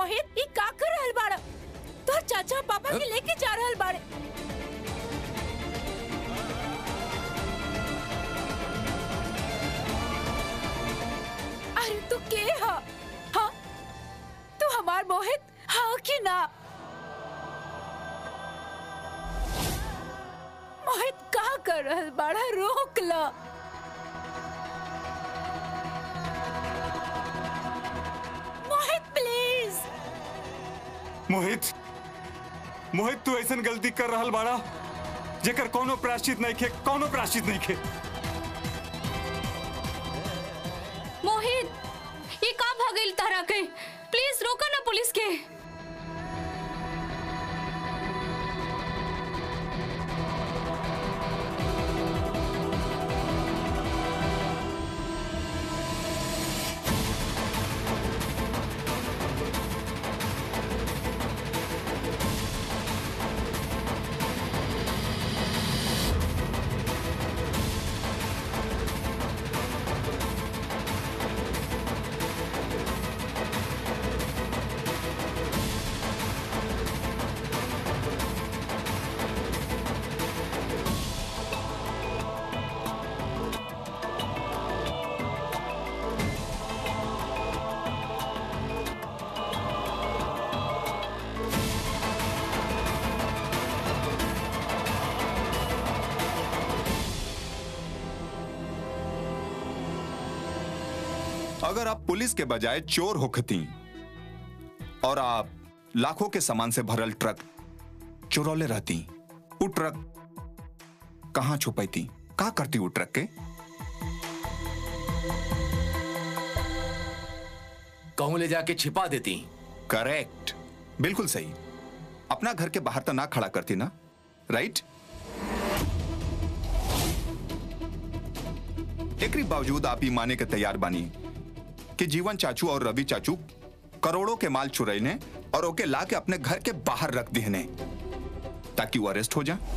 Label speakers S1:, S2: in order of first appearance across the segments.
S1: मोहित ई का कर रहल बाड़ा तोर चाचा पापा के लेके जा रहल बाड़े अरे तू के हा हाँ तू हमार मोहित हाँ कि ना मोहित का कर रहल बाड़ा रोक ला मोहित प्लीज
S2: मोहित मोहित तू ऐसन गलती कर रहल बाड़ा जेकर कोनो प्राश्चित नहीं खे कोनो प्राश्चित नहीं खे
S3: मोहित ये का भागल तारा के प्लीज रोका ना पुलिस के
S4: अगर आप पुलिस के बजाय चोर होखती और आप लाखों के सामान से भरल ट्रक चुरौले रहती वो ट्रक कहाँ छुपैती का करती वो ट्रक के
S5: कहूं ले जाके छिपा देती
S4: करेक्ट बिल्कुल सही अपना घर के बाहर तो ना खड़ा करती ना राइट एकरी बावजूद आप ही माने के तैयार बानी कि जीवन चाचू और रवि चाचू करोड़ों के माल चुरैने और ओके ला के अपने घर के बाहर रख देने ताकि वो अरेस्ट हो जाए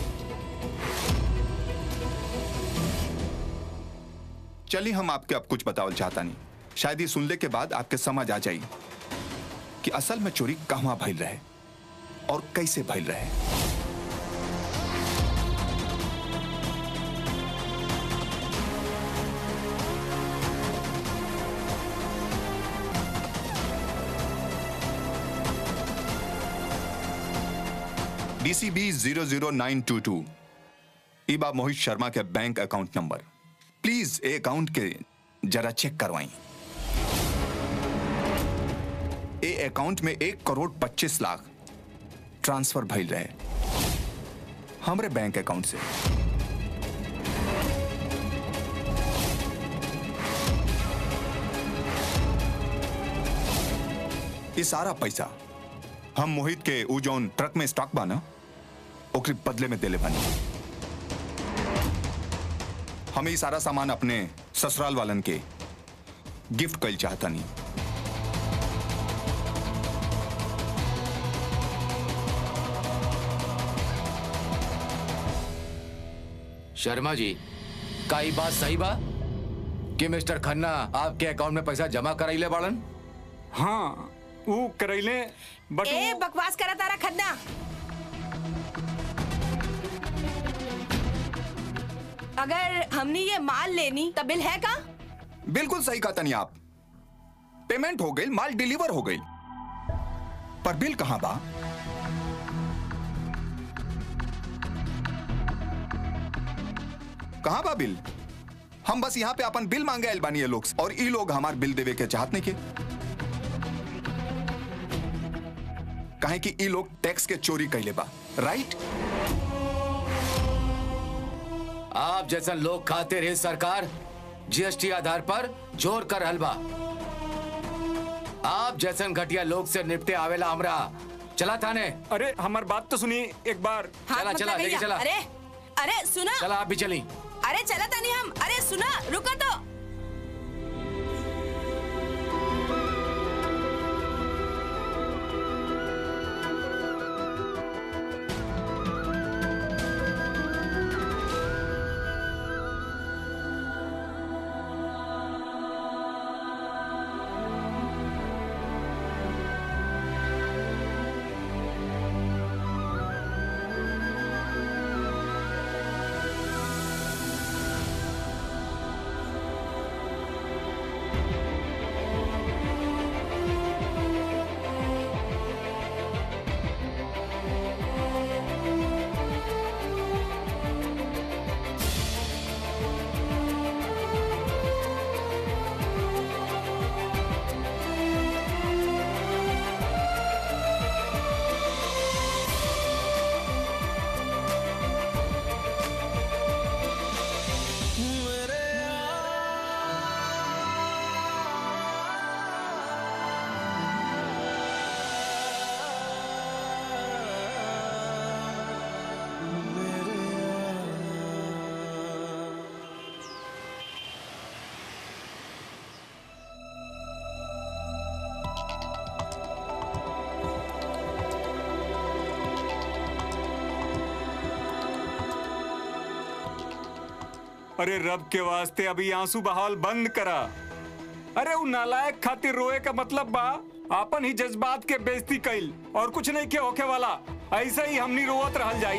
S4: चलिए हम आपके अब कुछ बतावल चाहता नहीं शायद ये सुनने के बाद आपके समझ आ जाए कि असल में चोरी कहाँ भइल रहे और कैसे भइल रहे DCB zero zero nine two two ईबा मोहित शर्मा के बैंक अकाउंट नंबर प्लीज ए अकाउंट के जरा चेक करवाई ए अकाउंट में एक करोड़ पच्चीस लाख ट्रांसफर भइल रहे हमरे बैंक अकाउंट से ये सारा पैसा हम मोहित के उ जौन ट्रक में स्टॉक बा ना ओकरे बदले में देले बानी हमें ये सारा सामान अपने ससुराल वालन के गिफ्ट कल चाहता नहीं
S5: शर्मा जी का ई बात सही बा कि मिस्टर खन्ना आपके अकाउंट में पैसा जमा कराइले बाड़न
S2: हाँ वो करैले बट
S1: ए
S2: वो-
S1: बकवास करा तारा खन्ना अगर हमने ये माल लेनी तो बिल है का
S4: बिल्कुल सही कहा तनी आप पेमेंट हो गई माल डिलीवर हो गई पर बिल कहां बा कहां बा बिल हम बस यहाँ पे अपन बिल मांगे आइल बानी ये लोग से, और ई लोग हमार बिल देवे के चाहत नहीं के काहे कि ई लोग टैक्स के चोरी कैले बा राइट
S5: आप जैसा लोग खाते रहे सरकार जीएसटी आधार पर जोर कर रहल बा आप जैसन घटिया लोग से निपटे आवेला हमरा चला थाने
S2: अरे हमार बात तो सुनिए एक बार
S1: हाथ
S5: चला,
S1: मत
S5: चला,
S1: लगाइए।
S5: लेके चला।
S1: अरे अरे सुना
S5: चला आप भी चली
S1: अरे चला तानी हम अरे सुना रुको तो
S2: अरे रब के वास्ते अभी आंसू बहाल बंद करा अरे उ नालायक खातिर रोए का मतलब बा आपन ही जज्बात के बेइज्जती कइल और कुछ नहीं के होके वाला ऐसे ही हमनी रोवत रहल जाई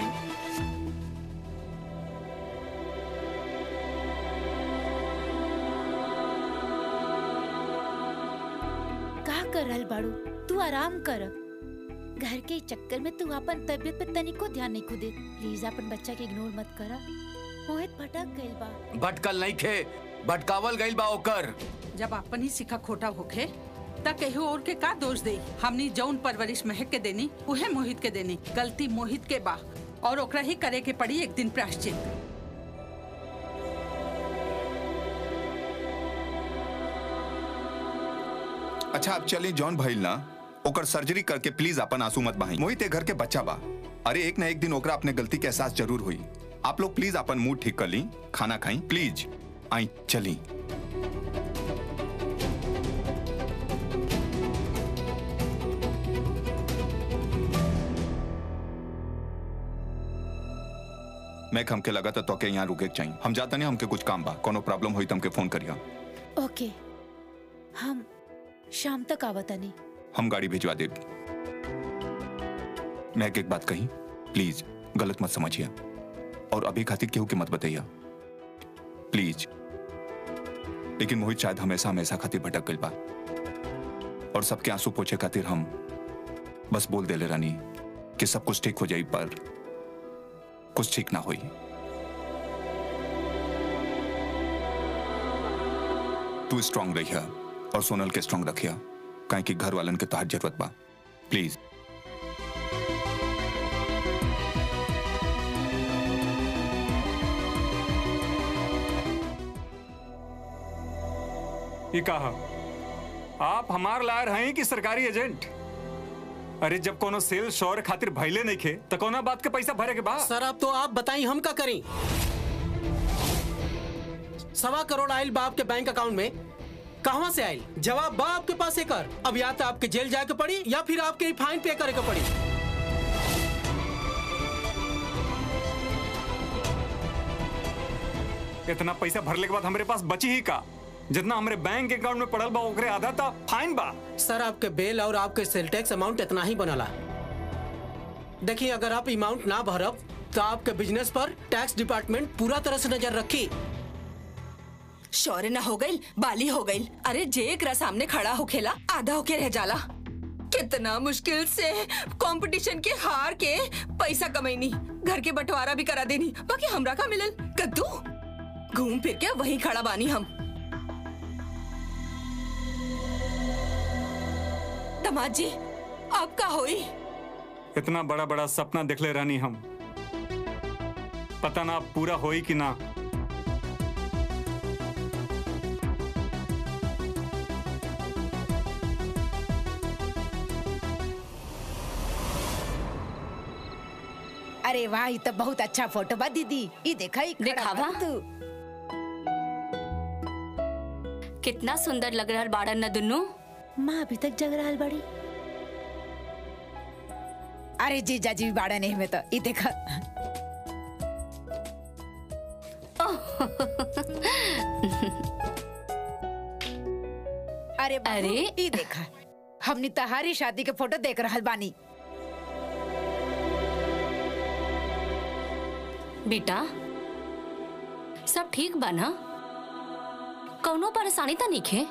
S1: का कर रहल बाड़ू तू आराम कर घर के चक्कर में तू अपन तबीयत पे तनिको ध्यान नहीं खुदे प्लीज अपन बच्चा के इग्नोर मत करा मोहित भटक गइल बा
S5: भटकल नहीं खे भटकावल गइल बा ओकर
S6: जब अपन ही सिखा खोटा होखे त केहू और के का दोष दे हमनी जौन परवरिश महक के देनी उहे मोहित के देनी गलती मोहित के बा और ओकरा ही करे के पड़ी एक दिन प्रायश्चित
S4: अच्छा अब चले जॉन भइल ना ओकर सर्जरी करके प्लीज अपन आंसू मत बहाई मोहित ए घर के बच्चा बा अरे एक ना एक दिन ओकरा अपने गलती के एहसास जरूर हुई आप लोग प्लीज अपन मूड ठीक कर ली खाना खाई प्लीज आई चली मैं हमके लगा था तो के यहाँ रुके के चाहिए हम जाता नहीं हमके कुछ काम बा कोनो प्रॉब्लम हुई तो हमके फोन करिया
S1: ओके हम शाम तक आवतनी
S4: हम गाड़ी भिजवा दे मैं एक एक बात कही प्लीज गलत मत समझिए और अभी खातिर केहू के मत बताइए प्लीज लेकिन मोहित शायद हमेशा हमेशा खातिर भटक गइल बा और सबके आंसू पोछे खातिर हम बस बोल देले रानी कि सब कुछ ठीक हो जाई पर कुछ ठीक ना होई तू स्ट्रांग रहिया और सोनल के स्ट्रांग रखिया काहे कि घर वालन के तोहार जरूरत बा प्लीज
S2: ये कहा आप हमार लायर हैं कि सरकारी एजेंट अरे जब कोनो सेल शोर खातिर भैले नहीं खे तो कोना बात के पैसा भरे के बा
S7: सर अब तो आप बताई हम का करें सवा करोड़ आयल बाप के बैंक अकाउंट में कहां से आयल जवाब बा आपके पास एकर अब या तो आपके जेल जाके पड़ी या फिर आपके फाइन पे करे के पड़ी
S2: इतना पैसा भरले के बाद हमारे पास बची ही का जितना हमारे बैंक अकाउंट में पड़ल बा ओकरे आधा था फाइन बा
S7: सर आपके बेल और आपके सेल टैक्स अमाउंट इतना ही बनला देखिए अगर आप अमाउंट ना भरब तो आपके बिजनेस पर टैक्स डिपार्टमेंट पूरा तरह से नजर रखी
S8: शौर्य न हो गई बाली हो गई अरे जे एकरा सामने खड़ा होखेला आधा होके रह जाला कितना मुश्किल से कंपटीशन के हार के पैसा कमैनी घर के बंटवारा भी करा देनी बाकी हमरा का मिलल कद्दू घूम फिर के वही खड़ा बानी हम दमाद जी अब का होई
S2: इतना बड़ा बड़ा सपना देखले रहनी हम पता ना अब पूरा होई कि ना
S1: अरे वाह ये तो बहुत अच्छा फोटो बा दीदी ये देखा ही खड़ा
S3: दिखावा?
S1: बा तू
S3: कितना सुंदर लग रहा बाड़न न दुन्नू
S1: माँ अभी तक जग रहा बड़ी अरे जीजा जी बाड़ा नहीं में तो ये देखा अरे बाबू,
S3: अरे।
S1: ये देखा हमने तहारी शादी के फोटो देख रहल बानी
S3: बेटा सब ठीक बा ना कौनो परेशानी तो नहीं खे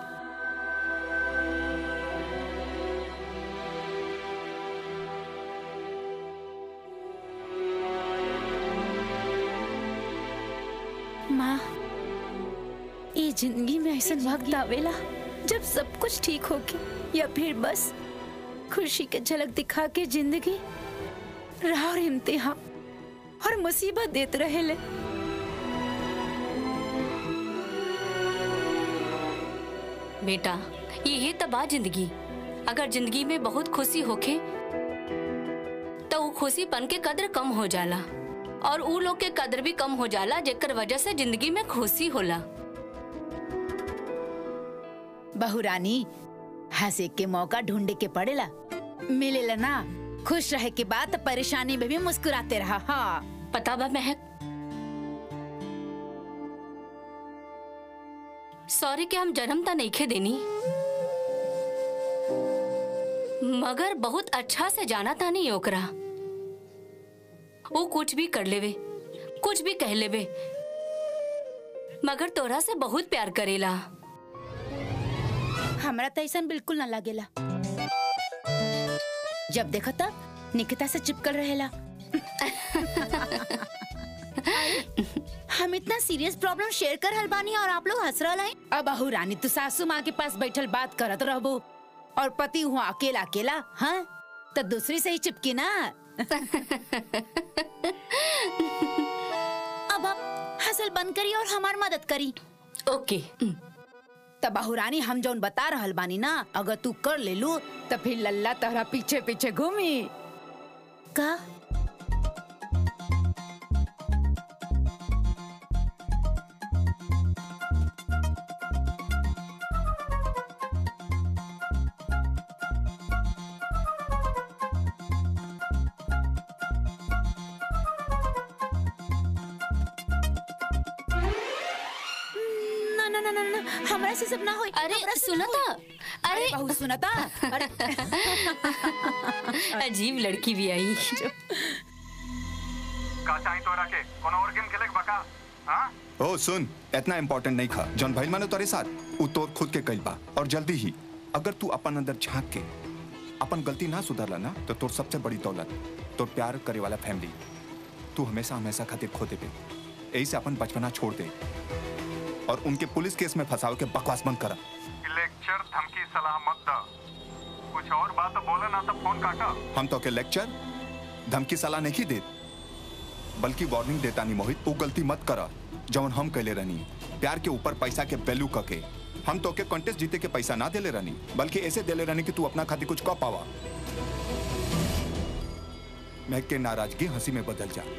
S1: माँ ये जिंदगी में ऐसा वक्त आवेला जब सब कुछ ठीक होके या फिर बस खुशी के झलक दिखा के जिंदगी राह और इम्तिहान और मुसीबत देते रहेले
S3: बेटा यही तो बा जिंदगी अगर जिंदगी में बहुत खुशी होखे तो उ खुशी पन के कद्र कम हो जाला और उ लोग के कद्र भी कम हो जाला जेकर वजह से जिंदगी में खुशी होला
S1: बहुरानी हंसे के मौका ढूंढे के पड़ेला मिलेला ना खुश रहे के बाद परेशानी में भी मुस्कुराते रहा हाँ
S3: पता बा महक सॉरी के हम जन्म ता नहीं देनी मगर बहुत अच्छा से जाना था नहीं ओकरा वो कुछ भी कर लेवे कुछ भी कह लेवे मगर तोरा से बहुत प्यार करेला
S1: हमरा तो ऐसा बिल्कुल ना लागेला जब देखा तब निकिता से चिपकल रहेला अरे, हम इतना सीरियस प्रॉब्लम शेयर कर रहल बानी और आप लोग हंस रहल हैं अब अहू रानी तू सासू माँ के पास बैठल बात करत रहबो और पति हुआ अकेला अकेला हाँ तो दूसरी से ही चिपकी ना अब आप हंसल बंद करी और हमार मदद करी
S3: ओके
S1: तब बहुरानी हम जौन बता रहल बानी ना अगर तू कर ले लू तो फिर लल्ला तहरा पीछे पीछे घूमी का ना ना ना ना ना हमरा से सब ना होई
S3: अरे
S1: हमरा से
S3: सुना
S1: ना
S3: था
S1: होई।
S3: अरे
S1: बहुत सुना था अरे
S3: अजीब लड़की भी आई
S2: का चाही तोरा के कोनो और गेम खेले के बका हां
S4: ओ सुन इतना इम्पोर्टेंट नहीं खा जौन भइल मानो तोरे साथ उ तोर खुद के कइल बा और जल्दी ही अगर तू अपन अंदर झांक के अपन गलती ना सुधारला ना तो तोर सबसे बड़ी दौलत तोर प्यार करे वाला फैमिली तू हमेशा हमेशा खातिर खो देबे यही से अपन बचपना छोड़ दे और उनके पुलिस केस में फंसाव के बकवास बंद करा
S2: लेक्चर धमकी सलाह मत द कुछ और बात बोले ना तो फोन काटा
S4: हम तो के लेक्चर धमकी सलाह नहीं दे बल्कि वार्निंग देता नहीं मोहित वो गलती मत करा जौन हम कैले रहनी प्यार के ऊपर पैसा के वैल्यू कके हम तो के कॉन्टेस्ट जीते के पैसा ना देले रहनी बल्कि ऐसे देले रहनी कि तू अपना खातिर कुछ कह पावा महक के नाराजगी हंसी में बदल जा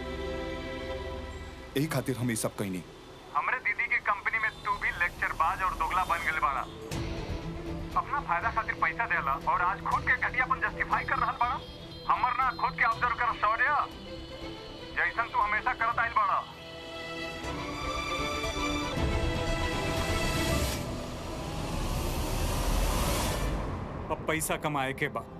S4: यही खातिर हम ये सब कहनी
S2: हमरे दीदी की कंपनी में तू भी लेक्चर बाज और दोगला बन गए बाड़ा अपना फायदा खातिर पैसा देला और आज खुद के घटियापन जस्टिफाई कर रहल बाड़ा हमर ना खुद के ऑब्जर्व कर शौर्य जैसन तू हमेशा करत आइल बाड़ा अब पैसा कमाए के बाद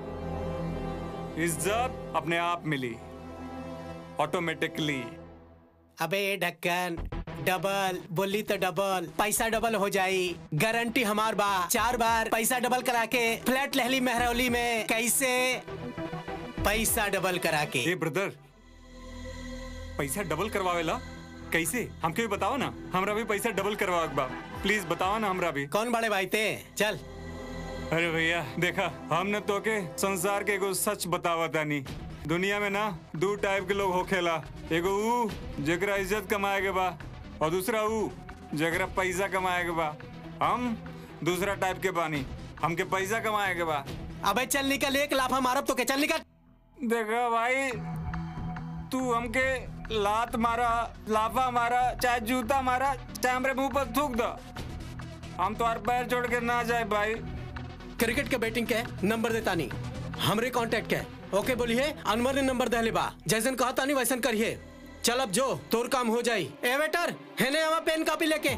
S2: इज्जत अपने आप मिली ऑटोमेटिकली
S7: अबे ढक्कन डबल बोली तो डबल पैसा डबल हो जाई गारंटी हमार बा चार बार पैसा डबल करा के फ्लैट लहली मेहरौली में कैसे पैसा डबल करा के
S2: ए ब्रदर पैसा डबल करवावेला कैसे हमके भी बताओ ना हमरा भी पैसा डबल करवा बा प्लीज बताओ ना हमरा भी
S7: कौन बड़े भाई ते चल
S2: अरे भैया देखा हमने तो के संसार के एगो सच बतावा तानी दुनिया में ना दो टाइप के लोग होखेला एगो ऊ जेकरा इज्जत कमाए के बा और दूसरा ऊ जेकरा पैसा कमाए के बा हम दूसरा टाइप के बानी हमके पैसा कमाए के बा
S7: अबे चल निकल एक लाफा मारब तो के चल निकल
S2: देखा भाई तू हमके लात मारा लाफा मारा चाहे जूता मारा चाहे हमरे मुंह पर थूक दो हम तो पैर जोड़ के ना जाए भाई
S7: क्रिकेट के बैटिंग के नंबर देता नहीं हमरे कांटेक्ट के ओके बोलिए अनवर ने नंबर दहले बा जैसन कहा तानी वैसन करिए चल अब जो तोर काम हो जाई ए वेटर हेने आवा पेन कॉपी लेके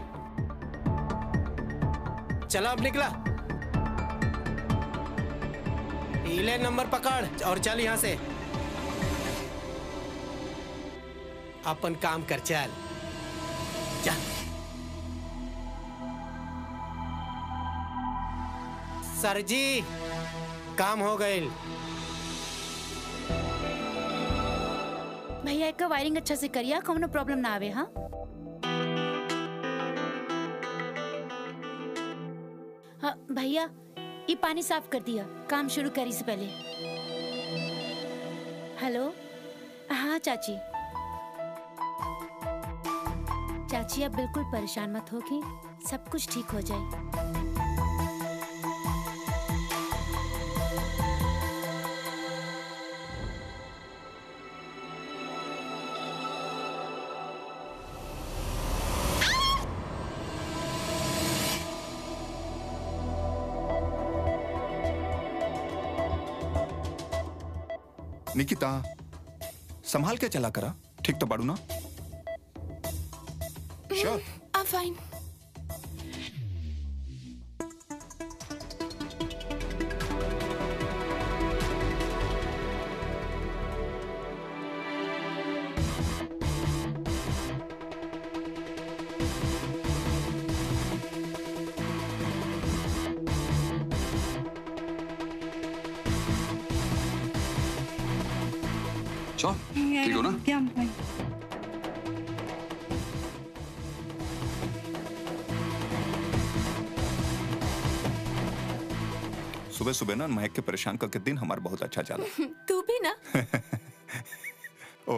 S7: चला अब निकला इले नंबर पकड़ और चल यहाँ से अपन काम कर चल चल सर जी काम हो गए
S1: भैया एक वायरिंग अच्छा से करिया कौनो प्रॉब्लम ना आवे हाँ हाँ भैया ये पानी साफ कर दिया काम शुरू करी से पहले हेलो हाँ चाची चाची आप बिल्कुल परेशान मत होगी सब कुछ ठीक हो जाए
S4: निकिता संभाल के चला करा ठीक तो बाड़ू ना श्योर
S8: I'm fine.
S9: Så, ठीक हो ना
S4: सुबह सुबह ना महक के परेशान करके दिन हमारा बहुत अच्छा चला
S8: तू भी ना
S4: ओ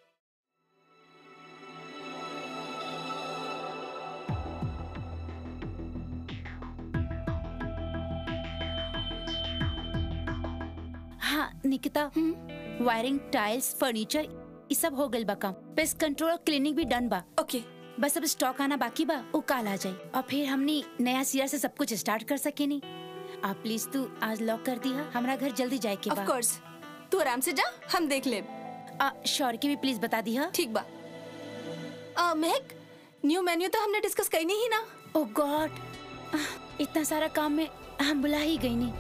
S1: हाँ निकिता वायरिंग टाइल्स फर्नीचर ये सब हो गइल बा काम पेस्ट कंट्रोल और क्लीनिंग भी डन बा
S8: ओके
S1: बस अब स्टॉक आना बाकी बा वो काल आ जाई और फिर हमनी नया सिरा से सब कुछ स्टार्ट कर सके नी आप प्लीज तू आज लॉक कर दिया हमारा घर जल्दी जाए के
S8: ऑफ
S1: बा
S8: कोर्स तू आराम से जा हम देख ले
S1: आ, शौर के भी प्लीज बता दिया
S8: ठीक बा आ, महक न्यू मेन्यू तो हमने डिस्कस करनी ही ना
S1: ओ गॉड इतना सारा काम में हम बुला ही गई नहीं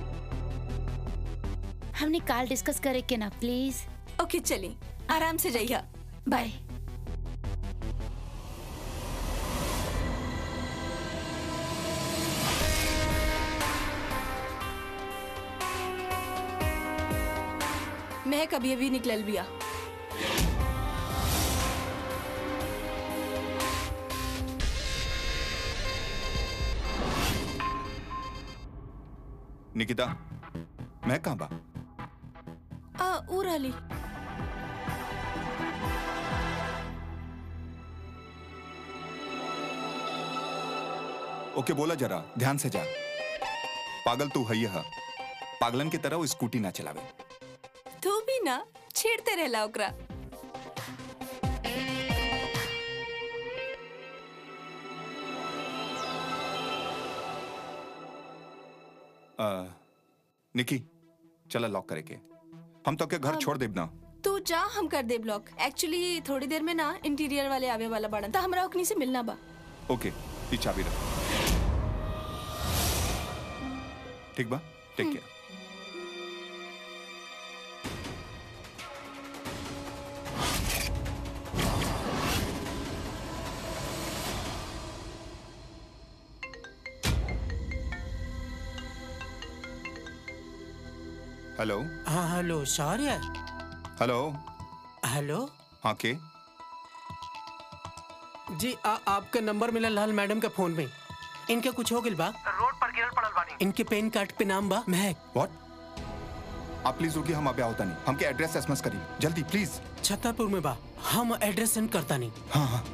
S1: हमने काल डिस्कस करे के ना प्लीज
S8: ओके चली आराम से जाइए
S1: बाय
S8: महक अभी अभी निकलल बिया
S4: निकिता मैं कहाँ बा
S8: आ, ऊ रहली
S4: ओके बोला जरा ध्यान से जा पागल तू है हा पागलन की तरह वो स्कूटी ना चलावे
S8: तू भी ना छेड़ते रहला ओकरा
S4: आ, निकी चला लॉक करे के हम तो के घर छोड़ देब ना
S8: तू जा हम कर दे ब्लॉक एक्चुअली थोड़ी देर में ना इंटीरियर वाले आवे वाला बड़न तो हमरा ओकनी से मिलना बा
S4: ओके ये चाबी रख ठीक बा टेक केयर हेलो
S7: हाँ हेलो शौर्य
S4: हेलो
S7: हेलो
S4: हाँ के
S7: जी आ, आपका नंबर मिला लाल मैडम के फोन में इनके कुछ हो गिल बा रोड पर गिरल पड़ल बानी इनके पेन कार्ड पे नाम बा महक
S4: व्हाट आप प्लीज रुकिए हम अभी आवता नहीं हमके एड्रेस एसएमएस करी जल्दी प्लीज
S7: छतरपुर में बा हम एड्रेस सेंड करता नहीं
S4: हाँ हाँ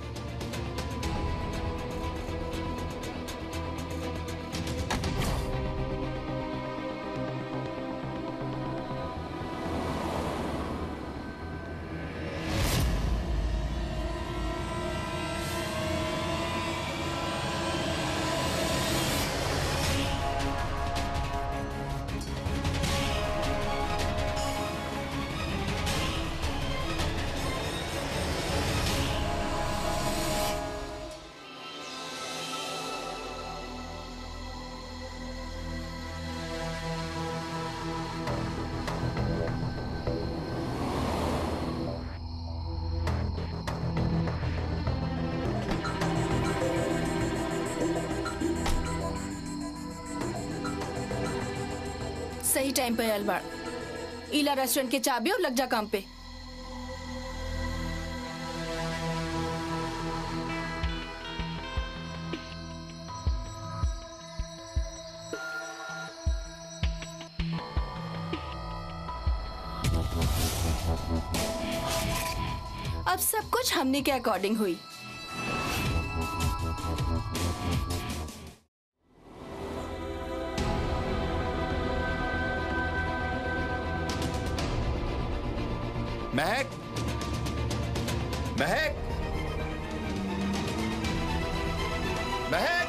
S8: सही टाइम पे आयल बाड़ इला रेस्टोरेंट के चाबी और लग जा काम पे अब सब कुछ हमने के अकॉर्डिंग हुई
S4: महक महक महक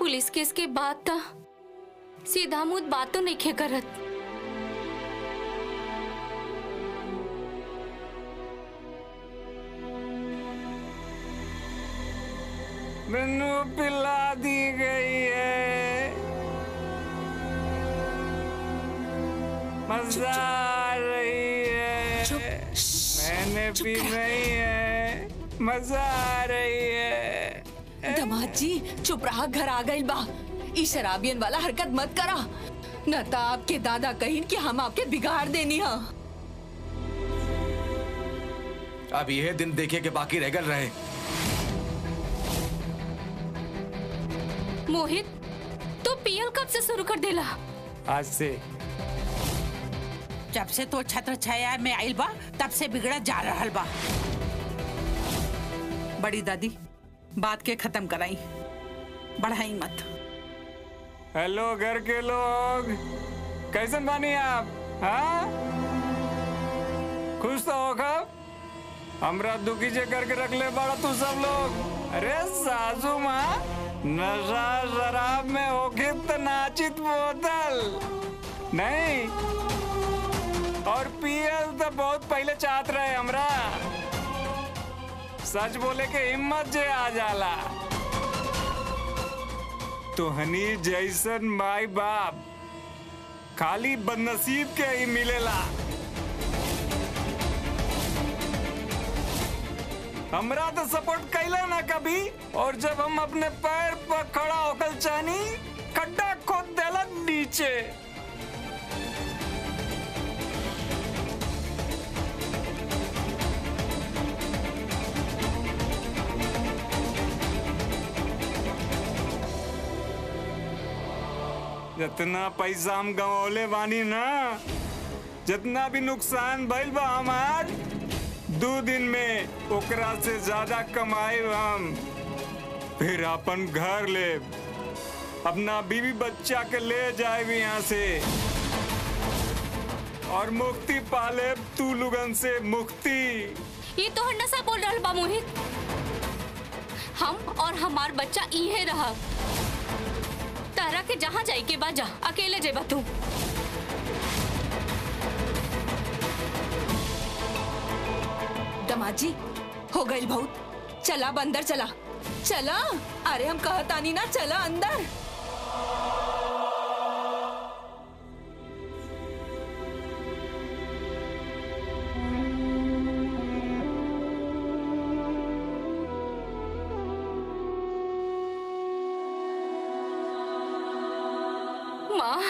S3: पुलिस केस के बाद था सीधा मुद बात तो नहीं करत
S2: मैनू पिला दी गई है मजा आ रही है मैंने भी नहीं है मजा आ रही है
S8: दमाद जी चुप रहा घर आ गई बा ई शराबियन वाला हरकत मत करा न तो आपके दादा कहीं कि हम आपके बिगाड़ देनी हा
S5: अब यह दिन देखे के बाकी रह गल रहे
S3: मोहित तू पीएल कब से शुरू कर देला
S2: आज से
S6: जब से तो छत्र छाया में आइल बा तब से बिगड़ा जा रहल बा बड़ी दादी बात के खत्म कराई बढ़ाई मत
S2: हेलो घर के लोग कैसे बानी आप हाँ खुश तो होगा हमरा दुखी जे करके रख ले बड़ा तू सब लोग अरे सासू माँ नशा शराब में होके तो नाचित बोतल नहीं और पियल तो बहुत पहले चाहत रहे हमरा सच बोले के हिम्मत जे आ जाला तोहनी जैसन माई बाप खाली बदनसीब के ही मिलेला हमरा तो सपोर्ट कैला ना कभी और जब हम अपने पैर पर खड़ा होकर चाहनी खड्डा खोद देला नीचे जितना पैसा हम गंवले बानी ना जितना भी नुकसान भइल बा हमार दो दिन में ओकरा से ज्यादा कमाए हम फिर अपन घर ले अपना बीवी बच्चा के ले जाए भी यहाँ से और मुक्ति पाले तू लोगन से मुक्ति
S3: ये तो नशा बोल रहा बा मोहित हम और हमार बच्चा इहे रहा तारा के जहाँ जाए के बा जा अकेले जेबा तू
S8: दमाद जी हो गई बहुत चला अब अंदर चला चला अरे हम कहतानी ना चला अंदर
S3: माँ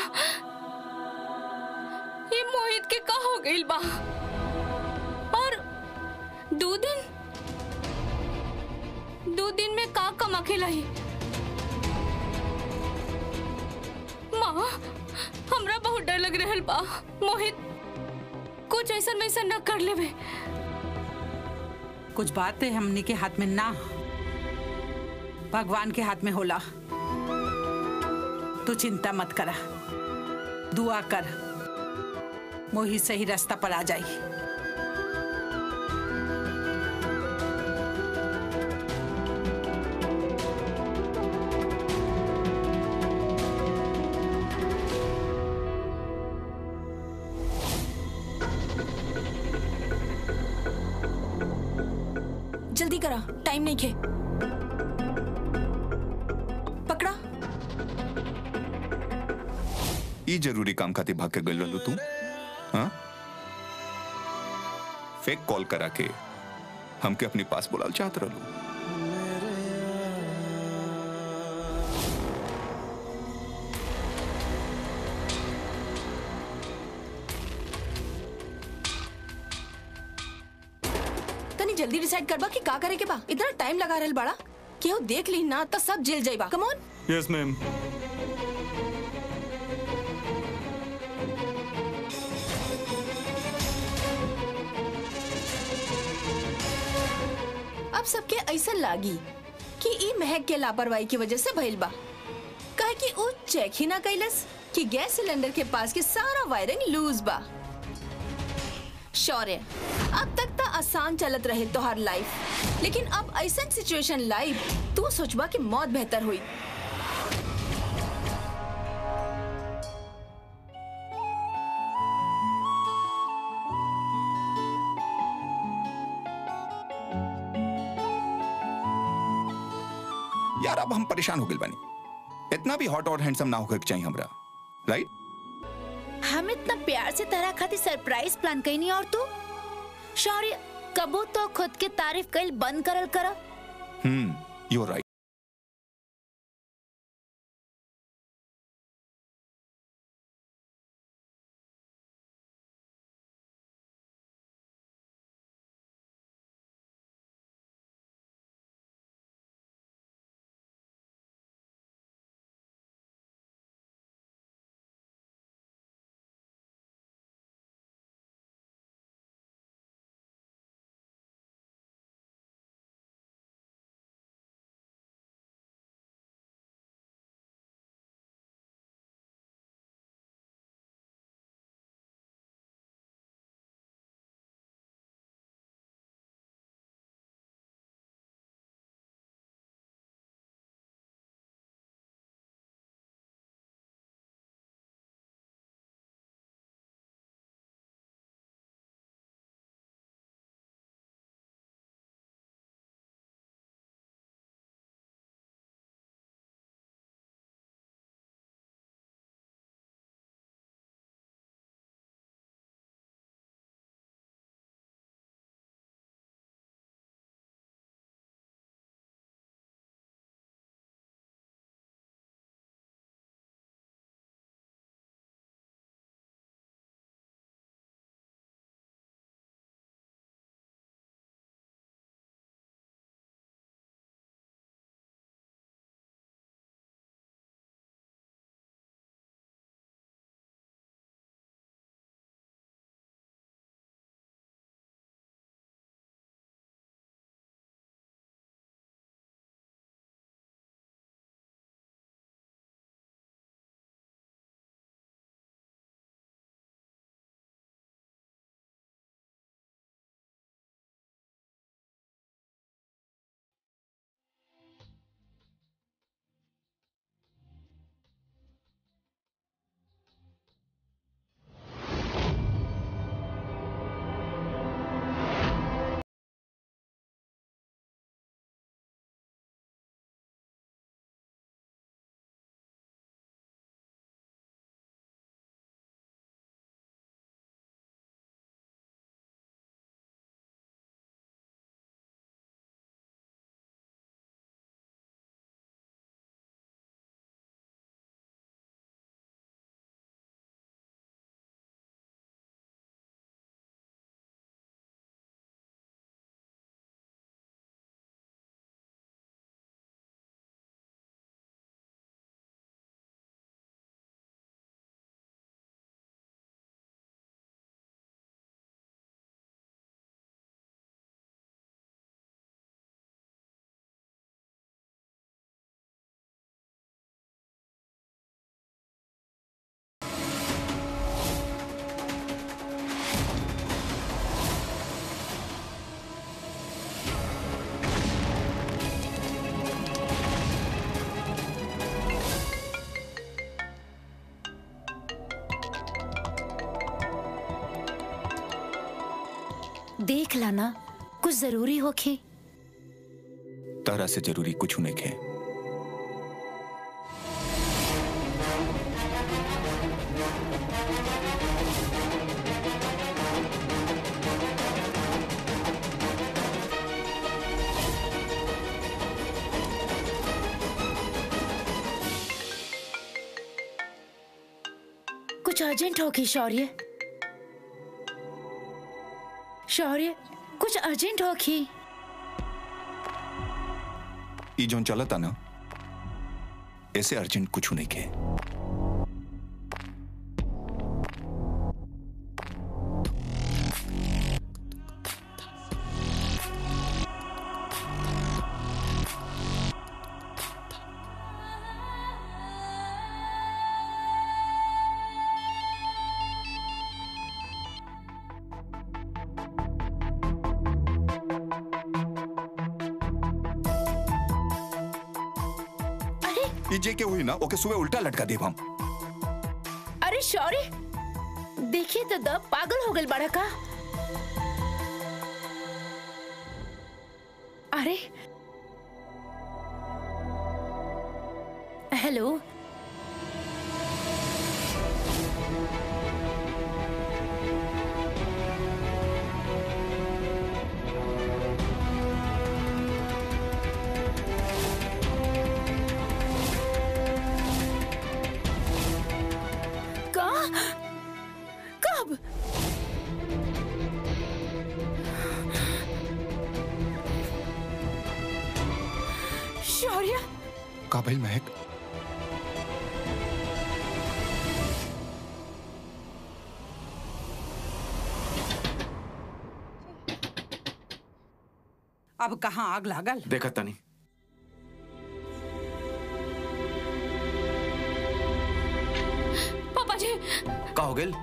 S3: ये मोहित के का हो गई बा और दो दिन दो दिन में का कम अकेला ही माँ हमरा बहुत डर लग रहल बा मोहित कुछ ऐसा वैसा न कर लेवे
S6: कुछ बातें हमनी के हाथ में ना भगवान के हाथ में होला तू चिंता मत करा दुआ कर मोही सही रास्ता पर आ जाई
S8: जल्दी करा टाइम नहीं खे पकड़ा
S4: ई जरूरी काम खातिर भाग के गइल रहलू तू हाँ फेक कॉल करा के हमके अपने पास बुलाल चाहत रहलू
S8: तनी जल्दी डिसाइड करबा कि का करे के बा इतना टाइम लगा रहल बड़ा केहू देख ली ना तो सब जेल जाइबा कम ऑन
S2: यस मैम
S8: अब सबके ऐसा लागी कि ई महक के लापरवाही की वजह से भइल बा कहे कि ऊ चेक ही ना कैलस कि गैस सिलेंडर के पास के सारा वायरिंग लूज बा शौर्य अब तक तो आसान चलत रहे तोहार लाइफ लेकिन अब ऐसा सिचुएशन लाइफ तू सोचबा कि मौत बेहतर हुई
S4: यार अब हम परेशान हो गए बानी इतना भी हॉट और हैंडसम ना होकर चाहिए हमरा राइट
S1: हम इतना प्यार से तरह खातिर सरप्राइज प्लान कईनी और तू शौर्य कबू तो खुद के तारीफ कईल बंद करल करा
S4: हम्म यू राइट
S1: देख लाना कुछ जरूरी होखे
S4: तरह से जरूरी कुछ नहीं है
S1: कुछ अर्जेंट होगी शौर्य शौर्य कुछ अर्जेंट होगी
S4: ई जोन चलता ना ऐसे अर्जेंट कुछ नहीं है
S1: अरे
S4: ई जे के हुई ना ओके सुबह उल्टा लटका देव हम
S1: अरे शौर्य देखिए तो द पागल हो गई बड़ा का अरे हेलो कहाँ कब शौर्य
S4: का भाई महक
S6: अब कहाँ आग लागल
S5: देखा तनी
S3: पापा जी
S5: का हो गेल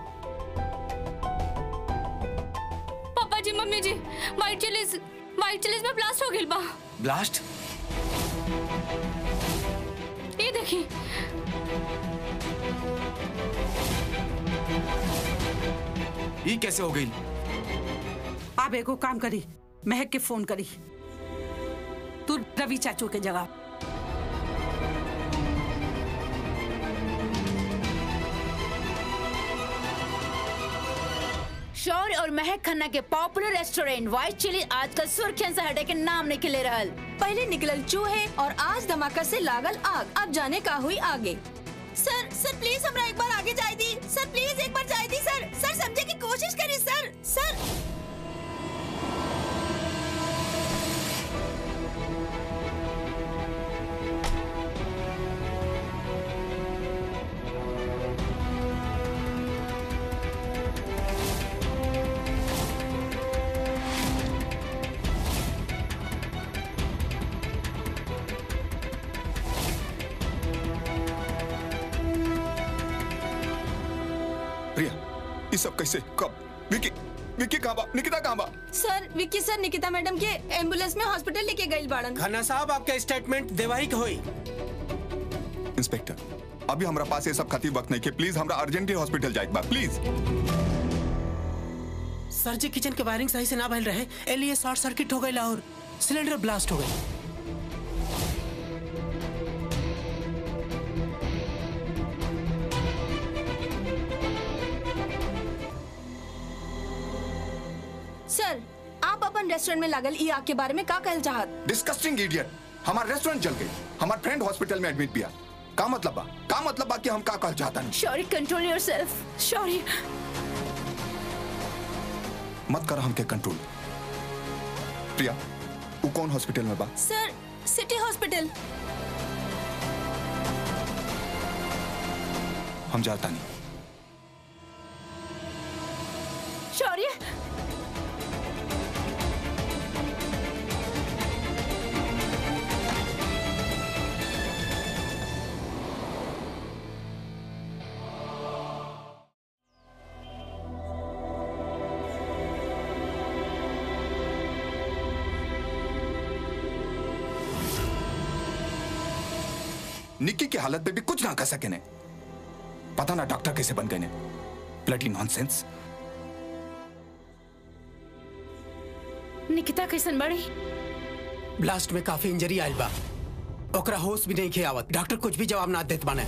S3: पापा जी मम्मी जी वाइट चिलीज वाइट चिलीज में ब्लास्ट हो गइल बा
S5: ब्लास्ट
S3: ये देखी
S5: ये कैसे हो गई
S6: अब एगो काम करी महक के फोन करी तू रवि चाचू के जगह
S1: शौर्य और महक खन्ना के पॉपुलर रेस्टोरेंट व्हाइट चिली आजकल सुर्खियन से हटे के नाम निकले रहल
S8: पहले निकलल चूहे और आज धमाका से लागल आग अब जाने का हुई आगे सर सर प्लीज हमरा एक बार आगे जाए दी सर प्लीज एक बार जाए दी सर सर समझे की कोशिश करी सर सर
S4: प्रिया ये सब कैसे कब विकी विकी कहाँ बा निकिता कहाँ बा
S8: sir Vicky sir Nikita madam के एम्बुलेंस में हॉस्पिटल लेके गई बाड़न
S7: खन्ना साहब आपका स्टेटमेंट देवाही के होई
S4: इंस्पेक्टर अभी हमारा पास ये सब खातिर वक्त नहीं के प्लीज हमरा अर्जेंटली हॉस्पिटल जाए बा प्लीज
S7: सर जी किचन के वायरिंग सही से ना भइल रहे ए लिए शॉर्ट सर्किट हो गई और सिलेंडर ब्लास्ट हो गई
S8: सर आप अपन रेस्टोरेंट में लागल ई आग के बारे में का कहल चाहत
S4: डिस्कस्टिंग इडियट हमारा रेस्टोरेंट जल गई हमारा फ्रेंड हॉस्पिटल में एडमिट किया का मतलब बा का मतलब बा कि हम का कहल चाहता नहीं
S1: शौर्य कंट्रोल योरसेल्फ शौर्य
S4: मत कर हमके कंट्रोल प्रिया वो कौन हॉस्पिटल में बा
S8: सर सिटी हॉस्पिटल
S4: हम जाता नहीं
S1: शौर्य
S4: निक्की की हालत पे भी कुछ ना कर सके ने पता ना डॉक्टर कैसे बन गए ने ब्लडी नॉनसेंस
S1: निकिता कैसन बड़ी
S7: ब्लास्ट में काफी इंजरी आयल बा ओकरा होश भी नहीं खे आवत डॉक्टर कुछ भी जवाब ना देत बाने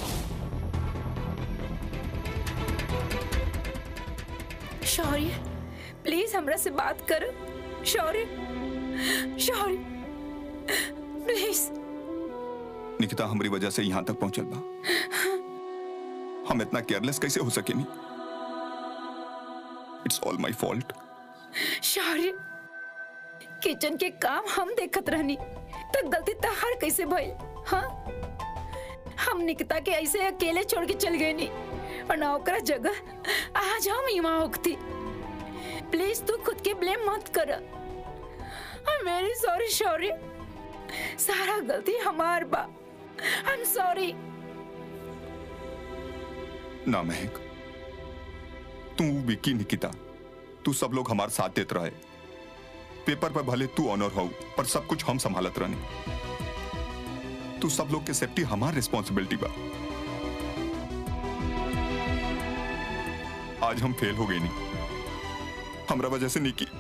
S1: शौर्य प्लीज हमरा से बात कर शौर्य शौर्य प्लीज
S4: निकिता हमारी वजह से यहाँ तक पहुंचल बा हम इतना केयरलेस कैसे हो सके नहीं it's all my fault
S1: Shaurya kitchen के काम हम देखत रहनी तो गलती तहार कैसे भइल हाँ हम निकिता के ऐसे अकेले छोड़ के चल गए नी और ना ओकरा जगह आज हम ही वहां होती प्लीज तू खुद के ब्लेम मत कर मेरी सॉरी शौर्य सारा गलती हमार बा आई एम सॉरी
S4: ना महक तू विकी निकिता तू सब लोग हमारे साथ देते रहे पेपर पर भले तू ऑनर हो पर सब कुछ हम संभालत रहने तू सब लोग के सेफ्टी हमार रिस्पॉन्सिबिलिटी बा आज हम फेल हो गए नहीं हमरा वजह से निकी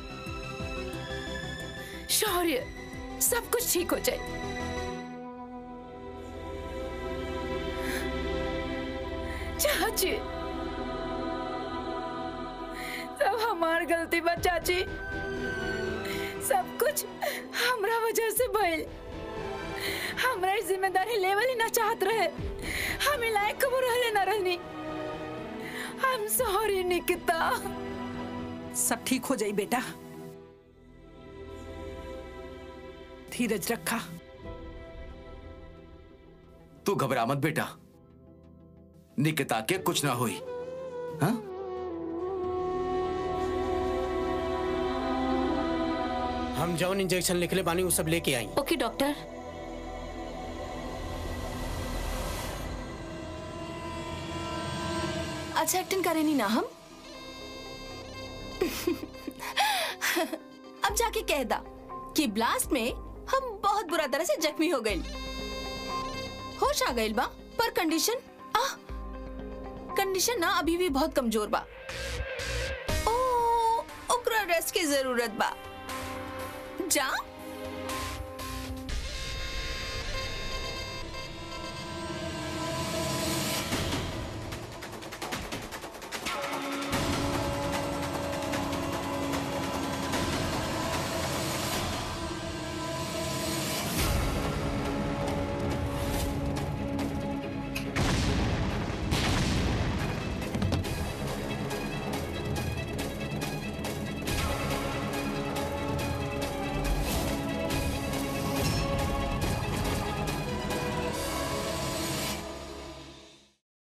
S1: शौर्य सब कुछ ठीक हो जाए चाची सब हमार गलती बा चाची सब कुछ हमरा वजह से भइल हमरा ई जिम्मेदारी लेवल ही ना चाहत रहे हम ई लायक कबो रहले ना रहनी हम सॉरी निकिता
S6: सब ठीक हो जाई बेटा धीरज रखा
S5: तू घबरा मत बेटा निकिता के कुछ ना हुई हाँ
S7: हम जौन इंजेक्शन लिखले बानी वो सब लेके आई
S3: ओके डॉक्टर
S8: अच्छा एक्टिंग करे नहीं ना हम अब जाके कह दा कि ब्लास्ट में हम बहुत बुरा तरह से जख्मी हो गए होश आ गइल बा पर कंडीशन आ कंडीशन ना अभी भी बहुत कमजोर बा ओ ओकरा रेस्ट की जरूरत बा जा